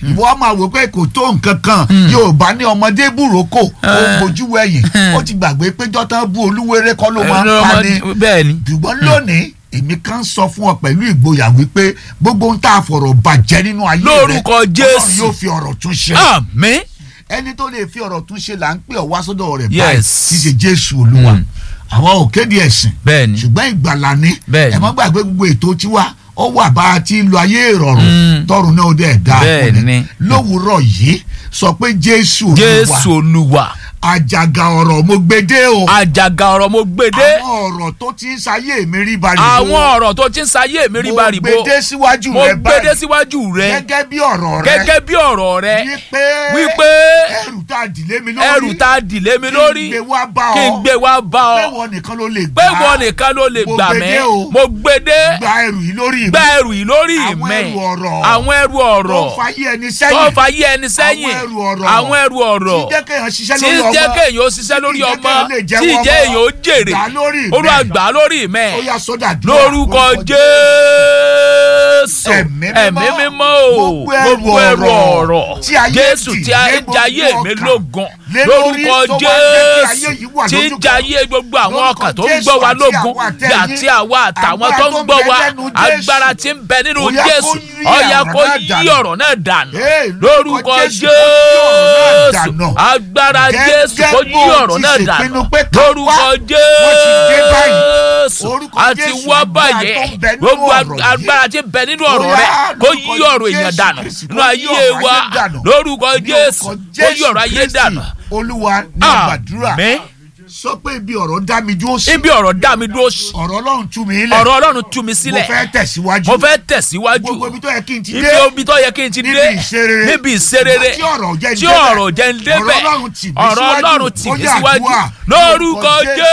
ìwọ máa wò pé kò tó nǹkan kan yorùbá ní ọmọdé búròkó ó ń bojú wẹ̀yìn ó ti gbàgbé pé jọ́tàn bú olúwerè kọ́ ló máa ń pa ni bẹ́ẹ̀ ni ṣùgbọ́n lónìí èmi kan sọ fún ọ pẹ̀lú ìgboyà wípé gbogbo ń tà fọ̀rọ̀ bàjẹ́ nínú ayé rẹ Lórúkọ Ọlọ́run Jésù. yóò fi ọ̀rọ̀ tún ṣe àmín ẹni tó lè fi ọ̀rọ̀ tún ṣe là ń pè ọ́ wá sọ́dọ̀ rẹ̀ Yes. báyìí kì í ṣe jésù olúwa àwa ò kéde ẹ̀sìn bẹ́ẹ̀ ni ṣùgbọ́n ìgbàlà ni Bẹ́ẹ̀ ni. ẹ má gbàgbé gbogbo ètò tiwa ó wà bá a ti lo ayé ìrọ̀rùn Mm. tọrùn náà ó dẹ̀ dá Bẹ́ẹ̀ fún ni. lówùúrọ̀ yìí sọ pé jésù olúwa jésù olúwa àjàgà ọ̀rọ̀ mo gbé dé o àjàgà ọ̀rọ̀ mo gbédé àwọn ọ̀rọ̀ tó ti ń sayé mi rí bari àwọn ọ̀rọ̀ tó ti ń sayé mi rí baribo mo gbé dé síwájú mo rẹ gbédé báyìí síwájú rẹ gẹ́gẹ́ bí ọ̀rọ̀ rẹ gẹ́gẹ́ bí ọ̀rọ̀ rẹ wípé wípé ẹrù tá a dìlé mi lórí ẹrù tá a dìlé mi lórí kí n gbé wá bá ọ kí n gbé wá bá pé ọ wọn nìkan ló lè pé wọn nìkan ló lè Mo gbà gbé mí dé o. mo gbédé gba ẹrù yìí lórí mi gba ẹrù yìí lórí Àwọn mi ẹrù ọ̀rọ̀. àwọn ẹrù tó ọ̀rọ̀ ń fayé ẹni tó sẹ́yìn ń fa yé ẹni sẹ́yìn Àwọn ẹrù ọ̀rọ̀. àwọn ẹrù ọ̀rọ̀ tí jẹ́ kéèyàn ṣiṣẹ́ tí lórí ọmọ jẹ́ kéèyàn ó ṣiṣẹ́ lórí tí jẹ́ ọmọ kéèyàn lè tí jẹ́wọ́ jẹ́ èèyàn ó ọmọ. jèrè Gbà lórí mi. olúwa gbà lórí mi ó yá sódà dúró lórúkọ jésù Ẹ̀mí mímọ́. ẹ̀mí mímọ́ o Gbogbo ẹrù gbogbo ẹrù ọ̀rọ̀ ọ̀rọ̀ tí ayé jésù dì tí a lé ń jayé gbogbo mi ọkàn. lógun Lé lórí lórúkọ tó wá jẹ́ kí ayé yìí wà jésù tí ń lójú kan. jayé gbogbo àwọn Lórúkọ ọkàn tó ń Jésù gbọ́ wa àti lógun àwọn àtẹ̀yìn. àti àwa àtàwọn Agbára tó ń tó ń gbọ́ bẹ wa lẹ́nu Jésù. agbára tí ń bẹ nínú Ó yá kó jésù yí ó yá ọ̀rọ̀ kó náà yí dànù. ọ̀rọ̀ náà dànù Hey, lórúkọ Jésù, kó yí ọ̀rọ̀ náà jésù dànù. agbára Gẹ́gẹ́ jésù kó yí bó ọ̀rọ̀ ti náà ṣèpinnu dànù pé ká lórúkọ wá, wọ́n ti dé báyìí. jésù Orúkọ àti Jésù, wá agbára báyìí tó ń bẹ nínú gbogbo ọ̀rọ̀ yìí. agbára tí ń bẹ nínú Ó ọ̀rọ̀ yá, rẹ kó lórúkọ yí ọ̀rọ̀ èèyàn Jésù dànù Kristi, nínú kó yí ayé ọ̀rọ̀ wa ayé dànù. lórúkọ Ní jésù orúkọ kó yí ọ̀rọ̀ ayé Kristi, dànù olúwa ní àgbàdúrà àmín sọ pé ibi ọ̀rọ̀ dá mi dúró sí ibi ọ̀rọ̀ dá mi dúró sí ọ̀rọ̀ ọlọ́run tú mi lẹ̀ ọ̀rọ̀ ọlọ́run tú mi mo sílẹ̀ fẹ́ tẹ̀síwájú mo fẹ́ tẹ̀síwájú gbogbo ibi tó yẹ kí n ti ibi dé omi tó yẹ kí n ti níbi dé ìṣerere níbi ìṣerere tí ọ̀rọ̀ jẹ́ ń tí débẹ̀. ọ̀rọ̀ jẹ́ ń débẹ̀ ọ̀rọ̀ ọlọ́run tì mí ọ̀rọ̀ síwájú. ọlọ́run tì Ó mí yá síwájú àdúrà. lórúkọ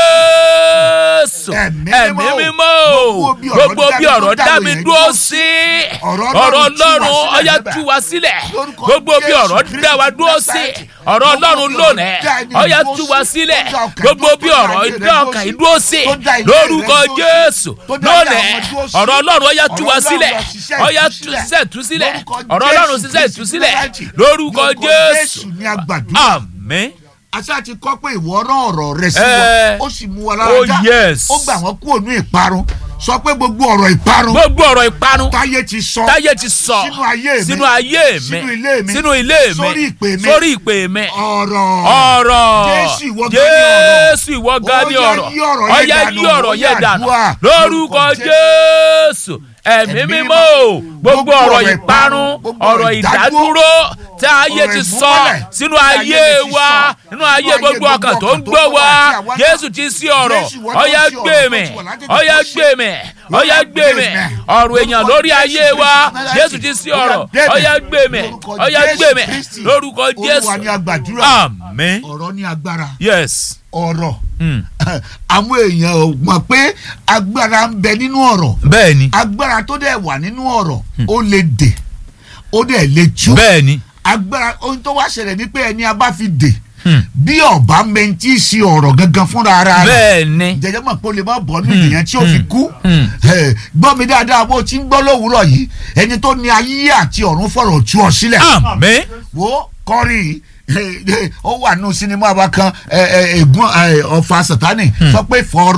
jésù Ẹ̀mí ẹ̀mí mímọ́. mímọ́ Gbogbo bí ọ̀rọ̀ gbogbo bí dá mi ọ̀rọ̀ dúró dá mi yẹn dúró dúró sí Ọ̀rọ̀ ọ̀rọ̀ Ọlọ́run tú wa ọlọ́run sílẹ̀ ọ̀yá níbẹ̀. tú wa sílẹ̀ Lórúkọ gbogbo bí Jésù ọ̀rọ̀ Kristi dá wa dúró sí Násárẹ́tì. ọ̀rọ̀ Gbogbo ọlọ́run bí lónìí ọ̀rọ̀ dá ẹni ọ̀yá dúró tú sí. wa sílẹ̀ Tó dá ọkàn gbogbo dúró, bí tó dá ọ̀rọ̀ ayé rẹ dá dúró ọkàn sí. yìí dúró sí Tó dá ilé rẹ lórúkọ dúró sí. jésù Tó dá ilé lónìí àwọn dúró sí. ọ̀rọ̀ ọlọ́run ọ̀yá tú wa Ọ̀rọ̀ sílẹ̀ Ọlọ́run ṣiṣẹ́ ọ̀yá ìtúsílẹ̀. tú sílẹ̀ Lórúkọ ọ̀rọ̀ ọlọ́run Jésù ṣiṣẹ́ Kristi ìtúsílẹ̀ Násárẹ́tì. lórúkọ jésù ní àgbàdúrà àmín àṣà ti kọ́ pé ìwọ rán ọ̀rọ̀ rẹ sí Eh. wọn ó sì mú wa lára Oh, já yes. ó gbà wọ́n kúrò ní ìparun sọ pé gbogbo ọ̀rọ̀ ìparun gbogbo ọ̀rọ̀ ìparun táyé ti sọ táyé ti sọ sínú ayé mi sínú ayé mi sínú ilé mi sínú ilé mi sórí ìpè mi sórí ìpè mi ọ̀rọ̀ ọ̀rọ̀ Jésù ìwọ gan ni ọ̀rọ̀. Jésù ìwọ gan ni Ó yá ọ̀rọ̀ yí ọ̀rọ̀ Ó yẹn yá dànù, yí ọ̀rọ̀ ó yẹn yá dànù àdúrà. lórúkọ Lórúkọ Jésù ẹ̀mí Ẹ̀mí mímọ́ mímọ́. o gbogbo Gbogbo ọ̀rọ̀ ọ̀rọ̀ ìparun ìparun, gbogbo ọ̀rọ̀ ọ̀rọ̀ ìdádúró tí ayé ọ̀rọ̀ ti sọ ìmúmọ́lẹ̀ sínú tí ayé ayé ti wa sọ, nínú ayé gbogbo ọkàn tó ń gbọ́ wa Jésù ti sí ọ̀rọ̀ Jésù ìwọ tó ó yá sí ọ̀rọ̀ gbé tó mi ti wà láti ó yá tètè gbé mi ó yá gbé mi ọ̀rọ̀ èèyàn lórí ayé wa Jésù ti sí ọ̀rọ̀ ó yá gbé mi ó yá gbé mi lórúkọ Jésù olúwa ní àgbàdúrà àmín ọ̀rọ̀ ní agbára yes ọ̀rọ̀ mm. àwọn èèyàn ò mọ̀ pé agbára ń bẹ nínú ọ̀rọ̀ bẹ́ẹ̀ ni agbára tó dẹ̀ wà nínú ọ̀rọ̀ ó lè dè ó dẹ̀ lè tú bẹ́ẹ̀ ni agbára ohun tó wá ṣẹlẹ̀ ni pé ẹni a bá fi dè Hmm. bí ọba mẹ́ntì sí ọ̀rọ̀ gangan fúnra ara rẹ̀ bẹ́ẹ̀ ni jẹjẹ mọ̀ pé o lè má bọ́ nínú ìyẹn tí o fi kú Hmm. Eh, gbọ́ mi dáadáa bó o ti ń gbọ́ lówùúrọ̀ yìí ẹni tó ní ayé àti ọ̀run fọ̀rọ̀ tú ọ sílẹ̀ àmín wo kọrin ó wà nù sinimá wa kan ègún ọ̀fà sátani sọ pé fọ̀rọ̀